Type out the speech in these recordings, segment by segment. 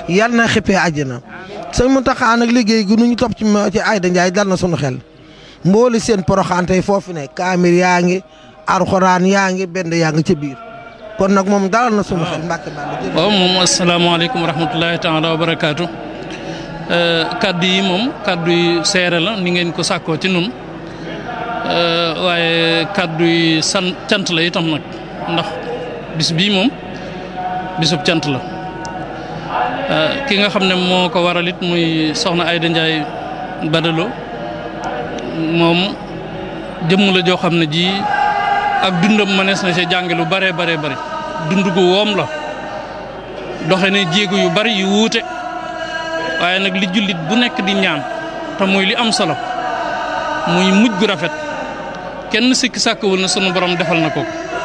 yal na xippee àjjana sëñ Mountakha nag liggéey gi nu ñu topp ci ci Aïda Ndiaye dal na sunu xel mbooli seen poroxaan tey foofu ne kaamir yaa ngi alxuraan yaa ngi benn yaa ngi ca biir kon nag moom dalal na sunu xel mbàkke bàll waaw moom asalaamaaleykum wa rahmatulahi taala wa barakaatu kaddu yi moom kaddu yi seere la ni ngeen ko sàkkoo ci nun waaye kaddu yi san cant la itam nag ndax bis bii moom bisub cant la ki nga xam ne moo ko waral it muy soxna Aïda Ndiaye Badalo moom jëmm la joo xam ne ji ak dundam mënees na ci jànge lu bare bare bare dund gu woom la doxe ne jéego yu bari yu wuute waaye nag li jullit bu nekk di ñaan te muy li am solo muy mujj gu rafet kenn sikki sàkkawul na sunu borom defal na ko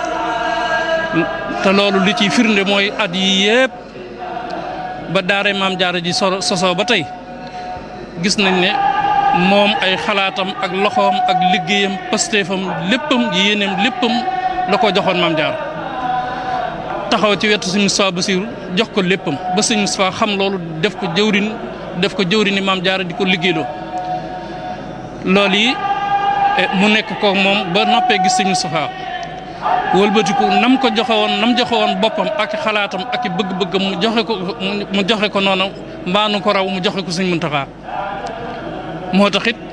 te loolu li ciy firnde mooy at yi yépp ba daare maam jaara ji sosoo ba tey gis nañ ne moom ay xalaatam ak loxoom ak liggéeyam pastéefam léppam yéeneem léppam la ko joxoon maam jaara taxaw ci wetu sëñ Moustapha Bassirou jox ko léppam ba sëñ Moustapha xam loolu def ko jëwrin def ko jëwrini maam jaara di ko liggéeyloo loolu yi mu nekk ko moom ba noppee gis sëñ Moustapha wëlbatiku nam ko joxe woon nam joxe woon boppam ak xalaatam ak bëgg-bëggam mu joxe ko mu joxe ko noonu mbaanu ko raw mu joxe ko sëñ Muntaxa moo tax it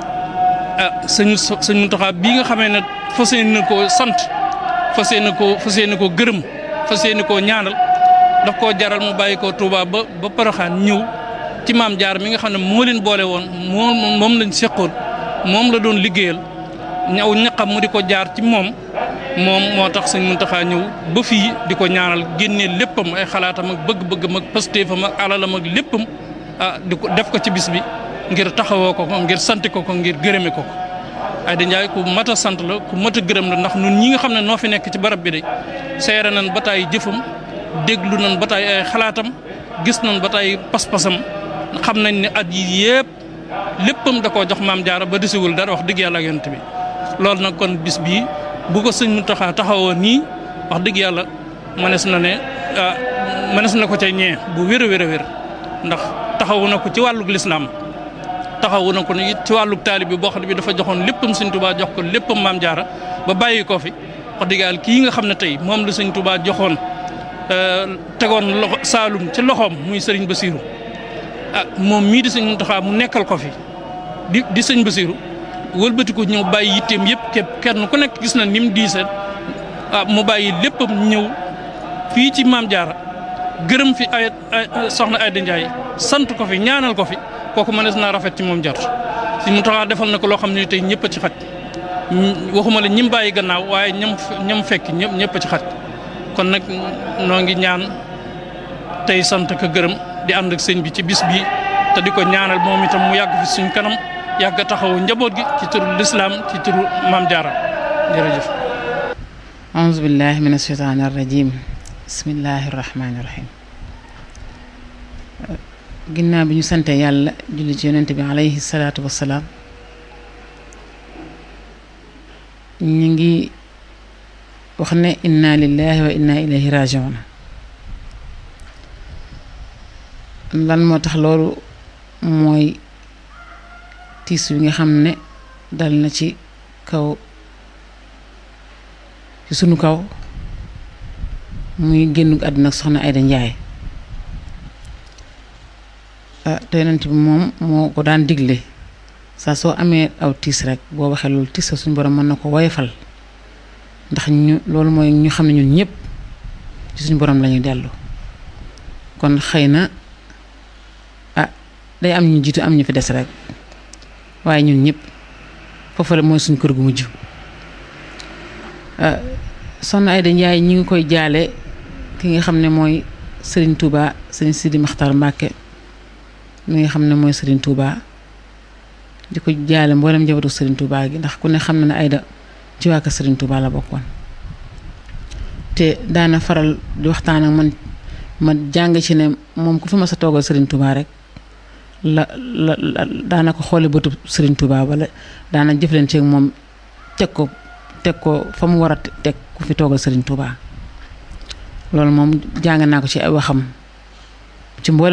ah sëñ sëñ Muntaxa bii nga xamee ne fas yéene na koo sant fas yéene koo fas yéene koo gërëm fas yéene koo ñaanal daf koo jaral mu bàyyi koo Touba ba ba Poroxaan ñëw ci maam jaar mi nga xam ne moo leen boole woon moom moom lañ seqoon moom la doon liggéeyal ñaw ñaqam mu di ko jaar ci moom moom moo tax sëñ Muntaxa ñëw ba fii di ko ñaanal génnee léppam ay xalaatam ak bëgg-bëggam ak pastéefam ak alalam ak léppam ah di ko def ko ci bis bi ngir taxawoo ko ko ngir sant ko ko ngir gërëme ko ko Aïda Ndiaye ku mat a sant la ku mat a gërëm la ndax ñun ñi nga xam ne noo fi nekk ci barab bi de seere nañ ba taay jëfam déglu nañ ba taay ay xalaatam gis nañ ba taay pas-pasam xam nañ ne at yi yëpp léppam da koo jox maam jaara ba desiwul dara wax dëgg yàlla ak yonent bi loolu nag kon bis bii bu ko sëñ Muntaxa taxawoo nii wax dëgg yàlla mënees na ne mënees na ko ca ñee bu wér a wér a wér ndax taxawu na ko ci wàllug lislaam taxawu na ko it ci wàllug taalib bi boo xam ne bi dafa joxoon léppam sëñ Tuubaa jox ko léppam maam jaara ba bàyyi ko fi wax dëgg yàlla kii nga xam ne tey moom la sëñ Tuubaa joxoon tegoon loxo Saalum ci loxoom muy sëriñ Basiiru ah moom mii di sëñ Muntaxa mu nekkal ko fi di di sëñ Basiiru wëlbatiku ñëw bàyyi yitteem yëpp képp kenn ku nekk gis na ni mu diisee ah mu bàyyi léppam ñëw fii ci maam jaara gërëm fi ay soxna Aïda Ndiaye sant ko fi ñaanal ko fi kooku mënees naa rafet ci moom jot si mu taxaa defal na ko loo xam ne tey ñëpp a ci xaj waxuma la ñim bàyyi gannaaw waaye ñam ñam fekk ñëpp ñëpp a ci xaj kon nag noo ngi ñaan tey sant ko gërëm di ànd ak sëñ bi ci bis bi te di ko ñaanal moom itam mu yàgg fi suñ kanam yàgg a taxawu njaboot gi ci turu lislaam ci turu maam jaara jërëjëf auzu billahi min asheytaani arrajim bismillahi rahmaani rahim ginnaaw bi ñu sante yàlla julli ci yonent bi alayhi salaatu wassalaam ñu ngi wax ne inna lillahi wa inna ilayhi rajiun lan moo tax loolu mooy tiis wi nga xam ne dal na ci kaw ci sunu kaw muy génn àdduna ak soxna Aïda Ndiaye ah te yonent bi moom moo ko daan digle saa soo amee aw tiis rek boo waxee loolu tiis sa suñu borom mën na ko woyofal ndax ñu loolu mooy ñu xam ne ñun ñëpp ci suñu borom lañuy dellu kon xëy na ah day am ñu jiitu am ñu fi des rek waaye ñun ñëpp foofu la mooy suñu kër gu mujj soxna Aïda Ndiaye ñi ngi koy jaale ki nga xam ne mooy Serigne Touba Serigne Sidi Makhtar Mbacke mi nga xam ne mooy Serigne Touba di ko jaale mboolem njabootu Serigne Touba gi ndax ku ne xam na ne Aïda ci waa kër Serigne Touba la bokkoon te daana faral di waxtaan ak man ma jàng ci ne moom ku fi ma sa toogal Serigne Touba rek la la la daana ko xoole bëtu Serigne Touba wala daana jëflante ak moom teg ko teg ko fa mu war a teg ku fi toogal Serigne Touba loolu moom jàng naa ko ci ay waxam ci mboolem